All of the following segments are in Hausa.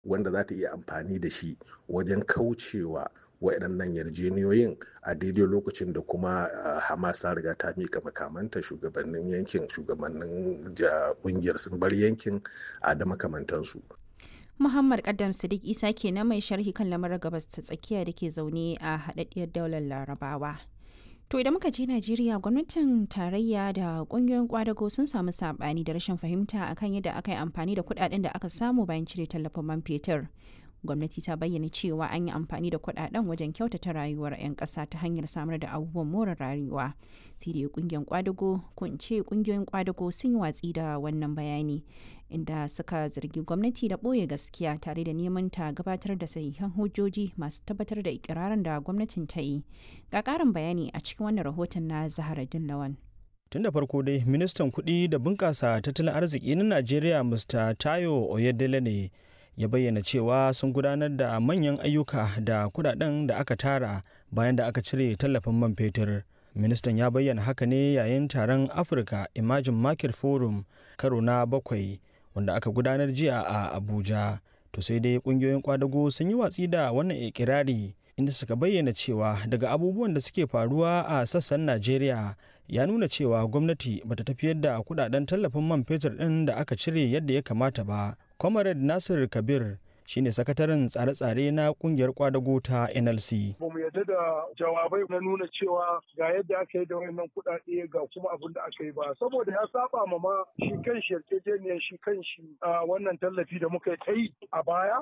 wanda za ta iya amfani da shi wajen kaucewa waɗannan yarjeniyoyin a daidai lokacin da kuma hamas ta riga ta mika makamanta shugabannin yankin shugabannin ƙungiyar sun bar yankin a da makamantansu Muhammad Kaddam Sadiq Isa kenan mai sharhi kan lamarin gabas ta tsakiya da ke zaune a haɗaɗɗiyar daular Larabawa. To idan muka je Najeriya gwamnatin tarayya da kungiyoyin kwadago sun samu sabani da rashin fahimta akan yadda aka yi amfani da kudaden da aka samu bayan cire tallafin man fetur. Gwamnati ta bayyana cewa an yi amfani da kudaden wajen kyautata rayuwar 'yan ƙasa ta hanyar samar da abubuwan more rayuwa. Sai dai kungiyar kwadago ko in ce kungiyoyin kwadago sun yi watsi da wannan bayani inda suka zargi gwamnati da ɓoye gaskiya tare da neman ta gabatar da sahihan hujjoji masu tabbatar da ikirarin da gwamnatin ta yi ga ƙarin bayani a cikin wannan rahoton na zahara lawan tun da farko dai ministan kuɗi da bunƙasa tattalin arziki na najeriya mr tayo oyedele ne ya bayyana cewa sun gudanar da manyan ayyuka da kudaden da aka tara bayan da aka cire tallafin man fetur ministan ya bayyana haka ne yayin taron africa emerging market forum karo na bakwai wanda aka gudanar jiya a abuja to sai dai kungiyoyin kwadago sun yi watsi da wannan ikirari inda suka bayyana cewa daga abubuwan da suke faruwa a sassan najeriya ya nuna cewa gwamnati bata tafiyar da kudaden tallafin man fetur din da aka cire yadda ya kamata ba comrade nasir kabir shine sakataren tsare-tsare na kungiyar kwadago ta nlc ba mu yarda da jawabai na nuna cewa ga yadda aka yi da wannan kuɗaɗe ga kuma abin da aka yi ba saboda ya saba ma ma shi kan shi yarjejeniyar shi kan shi wannan tallafi da muka yi a baya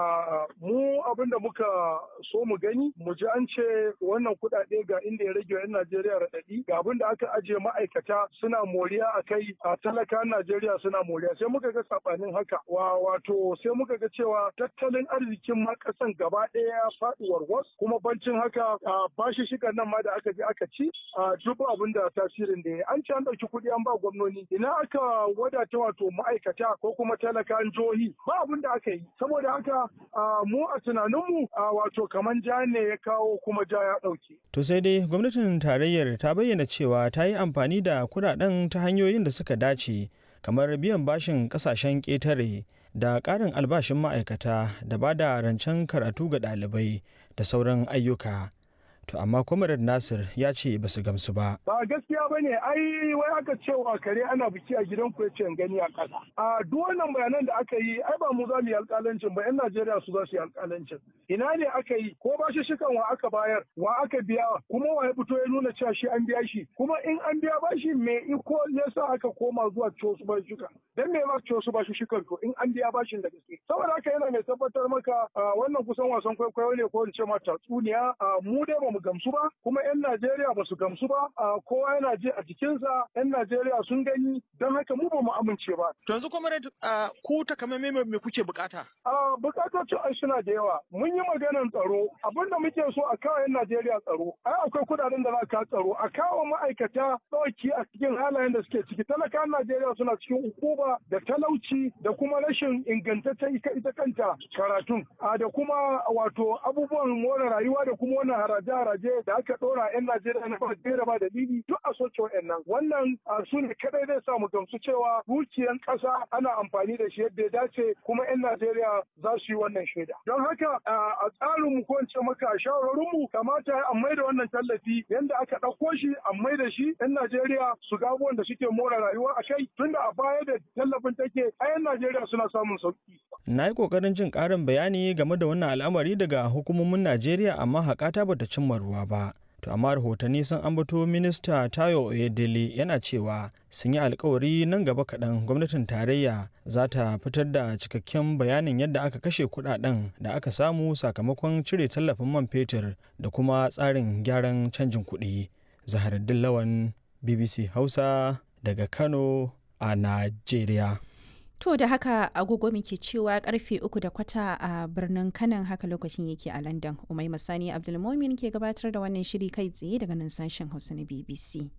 mu abin da muka so mu gani mu ji an ce wannan kuɗaɗe ga inda ya rage yan najeriya raɗaɗi ga abin da aka ajiye ma'aikata suna moriya a kai a talakan najeriya suna moriya sai muka ga saɓanin haka wato sai muka ga cewa tattalin arzikin ma kasan gaba ɗaya ya faɗi warwas kuma bancin haka bashi shigar nan ma da aka je aka ci duk abin da tasirin da ya an ce an ɗauki kuɗi an ba gwamnoni ina aka wadata wato ma'aikata ko kuma talakan jihohi ba abin da aka yi saboda haka mu a tunaninmu wato kaman ja ne ya kawo kuma ja ya ɗauke. to sai dai gwamnatin tarayyar ta bayyana cewa ta yi amfani da kuɗaɗen ta hanyoyin da suka dace kamar biyan bashin ƙasashen ƙetare da ƙarin albashin ma'aikata da ba da rancen karatu ga ɗalibai da sauran ayyuka. To amma Comrade Nasir ya ce ba su gamsu ba. Ba gaskiya ba ne, ai wai aka cewa kare ana biki a gidan ku yace gani a ƙasa. A duk wannan bayanan da aka yi, ai ba mu za mu yi alƙalancin ba, 'yan Najeriya su za su yi alƙalancin. Ina ne aka yi, ko ba shi shikan wa aka bayar, wa aka biya, kuma wa ya fito ya nuna cewa shi an biya shi. Kuma in an biya ba shi me iko ya sa aka koma zuwa ciwo su ba shuka. Dan me ma ciwo su ba shi shikan to in an biya bashin da gaske. Saboda haka yana mai tabbatar maka wannan kusan wasan kwaikwayo ne ko in ce ma tatsuniya. Mu dai ba mu gamsu ba kuma 'yan Najeriya ba su gamsu ba kowa yana ji a jikinsa 'yan Najeriya sun gani don haka mu ba mu amince ba. To yanzu kuma ku takamaimai me kuke bukata? Bukatocin ai suna da yawa. Mun yi maganar tsaro abin da muke so a kawo 'yan Najeriya tsaro. Ai akwai kudaden da za ka tsaro a kawo ma'aikata ɗauki a cikin halayen da suke ciki. Talakan Najeriya suna cikin ukuba da talauci da kuma rashin ingantaccen ita kanta karatun. Da kuma wato abubuwan more rayuwa da kuma wannan haraje-haraje da aka ɗora 'yan Najeriya na ba da ba dalili duk a soke wa'annan. Wannan su ne kadai zai sa mu gamsu cewa dukiyan ƙasa ana amfani da shi yadda ya dace kuma 'yan Najeriya za su yi wannan shaida. Don haka a tsarin mu ko in ce maka shawarorin mu kamata a mai da wannan tallafi yanda aka ɗauko shi a mai da shi 'yan Najeriya su ga abubuwan da suke more rayuwa a kai tunda a baya da tallafin take a 'yan Najeriya suna samun sauki. Na yi ƙoƙarin jin ƙarin bayani game da wannan al'amari daga hukumomin Najeriya amma haƙata bata cimma ruwa ba. To amma rahotanni sun ambato minista Tayo Oyedele yana cewa sun yi alkawari nan gaba kaɗan gwamnatin tarayya za ta fitar da cikakken bayanin yadda aka kashe kuɗaɗen da aka samu sakamakon cire tallafin man fetur da kuma tsarin gyaran canjin kuɗi. Zaharaddin Lawan BBC Hausa daga Kano a Najeriya. To da haka agogo muke cewa karfe uku da kwata a birnin kanan haka lokacin yake a London. Umai Masani Abdulmomin ke gabatar da wannan shiri kai tsaye daga nan sashen Hausa na BBC.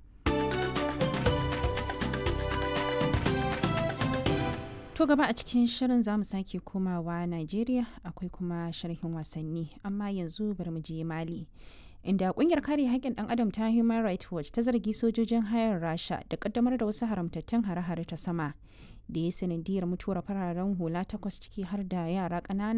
To gaba a cikin shirin za mu sake komawa Najeriya akwai kuma sharhin wasanni amma yanzu bari mu je Mali. Inda kungiyar kare haƙƙin ɗan adam ta Human Rights Watch ta zargi sojojin hayar Rasha da ƙaddamar da wasu haramtattun hare-hare ta sama da ya sanadiyar mutuwar fararen hula takwas ciki har da yara ƙanana